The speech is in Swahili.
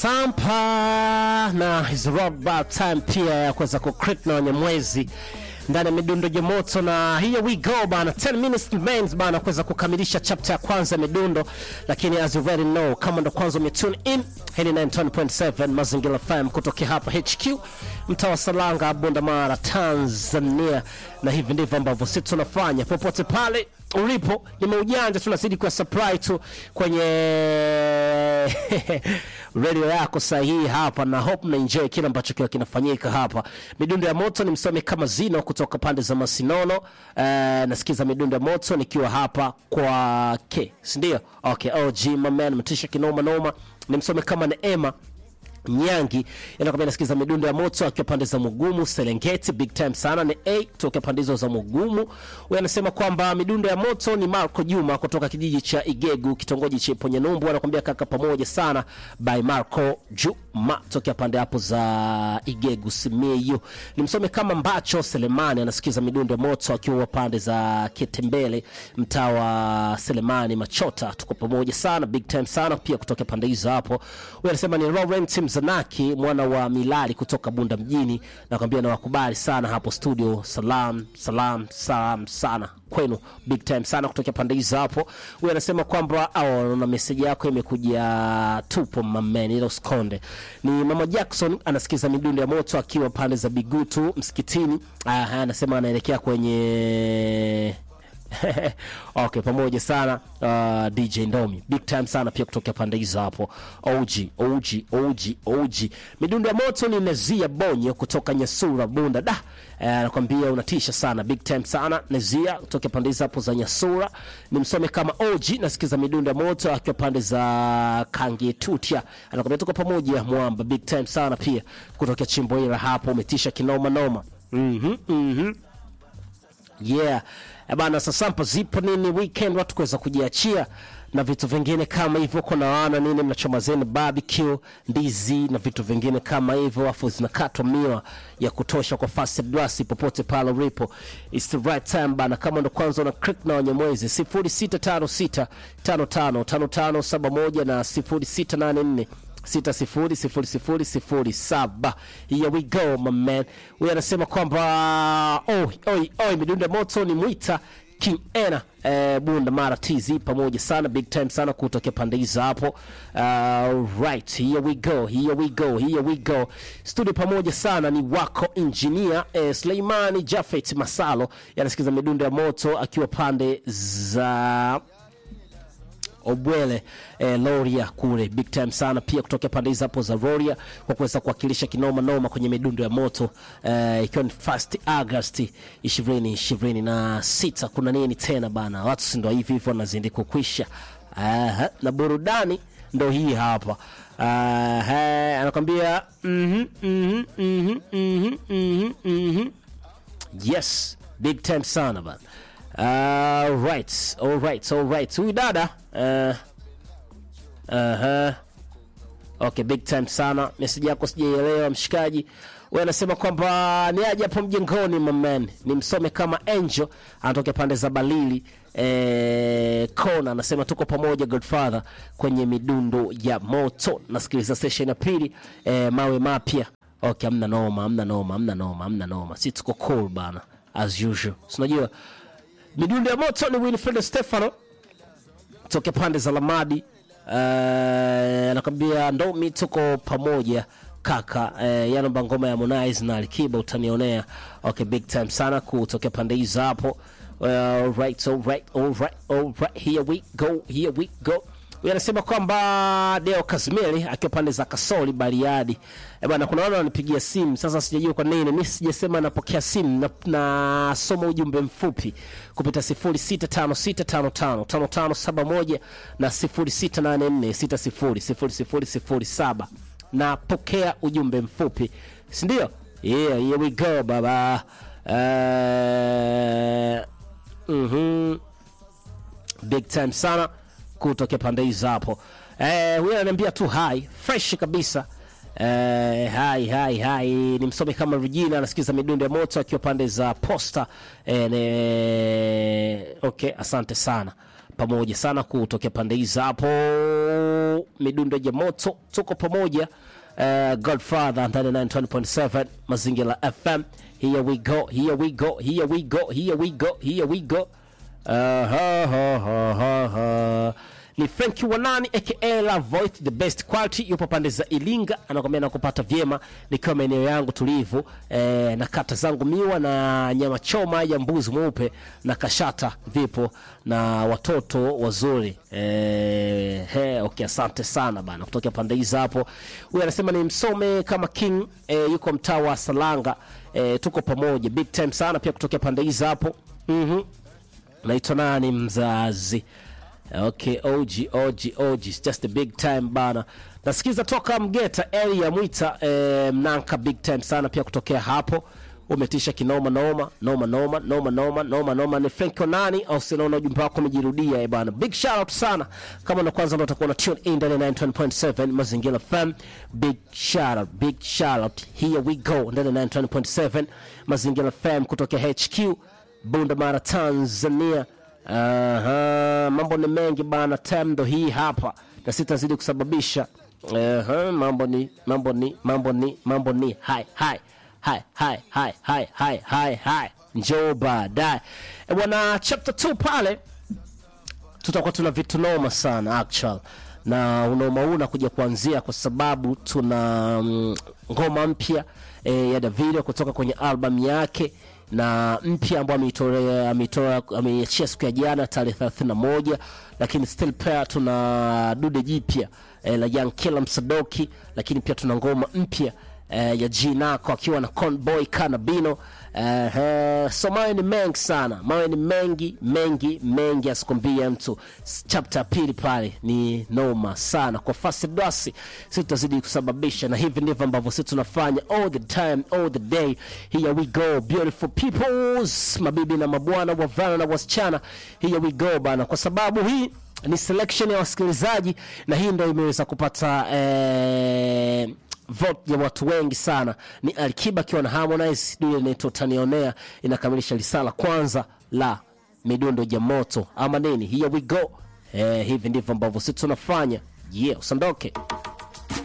Sampa na is about time pia ya kuweza kucrit na Wanyamwezi ndani ya midundo ya moto, na here we go bana, 10 minutes remains bana kuweza kukamilisha chapter ya kwanza ya midundo, lakini as you already know, kama ndo kwanza umetune in, hii ni 90.7 Mazingira FM kutokea hapa HQ mtaa wa Salanga, Bunda Mara, Tanzania, na hivi ndivyo ambavyo sisi tunafanya popote pale ulipo. Nimeujanja, tunazidi kwa supply tu kwenye radio yako sahihi hapa, na hope na enjoy kile ambacho kiwa kinafanyika hapa. Midundo ya moto ni msomi kama Zino kutoka pande za Masinono. Uh, nasikiza midundo ya moto nikiwa hapa kwa ke, si ndio? Okay, OG my man, mtisha kinoma noma, ni msomi kama Neema Nyangi yanakwambia nasikiza midundo ya moto akiwa pande za Mugumu Serengeti, big time sana ni A kutoka pande hizo za Mugumu. Huyu anasema kwamba midundo ya moto ni Marco Juma kutoka kijiji cha Igegu kitongoji cha Ponyenumbu, anakwambia kaka pamoja sana by Marco Juma tokea pande hapo za Igegu Simiyu. Ni msome kama Mbacho Selemani anasikiza midundo ya moto akiwa pande za Kitembele mtaa wa Selemani Machota, tuko pamoja sana big time sana pia kutoka pande hizo hapo. Huyu anasema ni Laurent Mzanaki mwana wa Milali kutoka Bunda mjini, nakwambia nawakubali sana hapo studio. Salam salam salam sana kwenu, big time sana kutoka pande hizo hapo. Huyu anasema kwamba au na meseji yako imekuja tupo mameni, ila usikonde. Ni mama Jackson anasikiza midundo ya moto akiwa pande za Bigutu msikitini. Aha, anasema anaelekea kwenye okay, pamoja sana uh, DJ Ndomi big time sana pia kutokea pande hizo hapo. OG OG OG OG midundo ya moto ni Nezia Bonyo kutoka Nyasura Bunda da anakwambia uh, unatisha sana big time sana Nezia kutoka pande hizo hapo za Nyasura. Ni msome kama OG nasikiza midundo ya moto akiwa pande za Kange Tutia, anakwambia tuko pamoja mwamba big time sana pia kutokea chimbo hilo hapo, umetisha kinoma noma. mhm mhm yeah bana, sasampa zipo nini weekend, watu kuweza kujiachia na vitu vingine kama hivyo. Kuna wana nini mnachoma zenu barbecue, ndizi na vitu vingine kama hivyo, afu zinakatwa miwa ya kutosha kwa fast blast popote pale ulipo. It's the right time bana, kama ndo kwanza una click na Wanyamwezi 0656555571 na 0684 sita sifuri sifuri sifuri sifuri saba. Here we go my man. Huyu anasema kwamba oi oi oi, midundo ya moto ni mwita King Ena eh, Bunda Mara TZ pamoja sana big time sana kutokea pande hizo hapo. Uh, right here we go here we go here we go studio pamoja sana ni wako engineer eh, Sleimani Jafet Masalo yanasikiza midundo ya moto akiwa pande za Obwele eh, Loria kule big time sana pia kutoka pande hizo hapo za Roria kwa kuweza kuwakilisha kinoma noma kwenye midundo ya moto eh, ikiwa ni first August 2026. Kuna nini tena bana, watu si ndo hivi hivyo wanazidi kukwisha. Aha, na burudani ndo hii hapa. Aha, anakwambia mhm mhm mhm mhm mhm mhm yes big time sana bana. Uh, right, all right, all right. Huyu dada uh, uh-huh. Okay, big time sana. Message yako sijaielewa mshikaji. Wewe anasema kwamba ni aje hapo mjengoni maman. Ni msome kama Angel anatokea pande za Balili eh, Kona anasema tuko pamoja Godfather kwenye midundo ya moto. Nasikiliza session ya pili eh, mawe mapya. Okay, amna noma, amna noma, amna noma, amna noma. Si tuko cool bana as usual. Unajua midundo ya moto ni Winfred Stefano toke pande za Lamadi anakwambia uh, ndomi tuko pamoja kaka uh, yanomba ngoma ya Harmonize na Alikiba utanionea. Okay, big time sana kutokea pande hizo hapo. Uh, right, all right, all right, all right. Here we go, here we go. Huyu anasema kwamba Deo Kazimeli akiwa pande za Kasoli Bariadi. Eh bwana, kuna wale wananipigia simu sasa, sijajua kwa nini mimi sijasema napokea simu na nasoma ujumbe mfupi kupita 0656555571 na 0684600007 napokea ujumbe mfupi, si ndio? Yeah, here we go baba. Uh, mhm big time sana kutokea pande hizo hapo. Eh, huyu ananiambia tu hai fresh kabisa. Eh, hai hai hai ni msomi kama Regina anasikiza midundo ya moto akiwa pande za Posta. Eh, ne... Okay, asante sana pamoja sana kutokea pande hizo hapo. midundo ya moto tuko pamoja uh, godfather 99.7 mazingira fm here we go here we go here we go here we go here we go uh, ha, ha, ha, ha, ha. ni franki wanani aka la voice the best quality yupo pande za ilinga anakwambia nakupata vyema nikiwa maeneo yangu tulivu eh, na kata zangu miwa na nyama choma ya mbuzi mweupe na kashata vipo na watoto wazuri eh, he, okay, asante sana bana kutokea pande hizi hapo huyu anasema ni msome kama king eh, yuko mtaa wa salanga eh, tuko pamoja big time sana pia kutokea pande hizi hapo mm-hmm. naitwa nani mzazi okay og og og it's just a big time bana nasikiza toka mgeta area mwita eh, mnanka big time sana pia kutokea hapo umetisha kinoma noma noma noma noma noma noma noma ni frank onani au sinaona ujumbe wako umejirudia eh bana big shout out sana kama ndo kwanza ndo utakuwa na tune in ndani ya 9.7 mazingira fm big shout out big shout out here we go ndani ya 9.7 mazingira fm kutokea hq bunda mara tanzania Aha, mambo ni mengi bana, time ndo hii hapa, na sitazidi kusababisha. Aha, mambo ni mambo ni mambo ni mambo ni hai hai hai hai hai hai hai hai hai, njoo baadaye Eh, bwana. Chapter 2 pale tutakuwa tuna vitu noma sana actual na unaoma huu unakuja kuanzia kwa sababu tuna mm, ngoma mpya e, ya Davido kutoka kwenye album yake na mpya ambayo ameitolea ameitoa ameiachia siku ya jana tarehe 31 lakini still pia tuna dude jipya e, la Young Killer Msadoki lakini pia tuna ngoma mpya eh, ya Jinako akiwa na Conboy Kanabino. Eh, eh, so mawe ni mengi sana, mawe ni mengi mengi mengi, asikwambie mtu. S- Chapter ya pili pale ni noma sana kwa fasi dwasi, si tutazidi kusababisha, na hivi ndivyo ambavyo sisi tunafanya all the time all the day. Here we go beautiful peoples, mabibi na mabwana, wavana na wasichana, here we go bana, kwa sababu hii ni selection ya wasikilizaji na hii ndo imeweza kupata eh, vote ya watu wengi sana ni Alikiba akiwa na Harmonize, dude inaitwa Tanionea inakamilisha risala kwanza la midundo ya moto ama nini. Here we go. Eh, hivi ndivyo ambavyo sisi tunafanya. Yeah, usiondoke.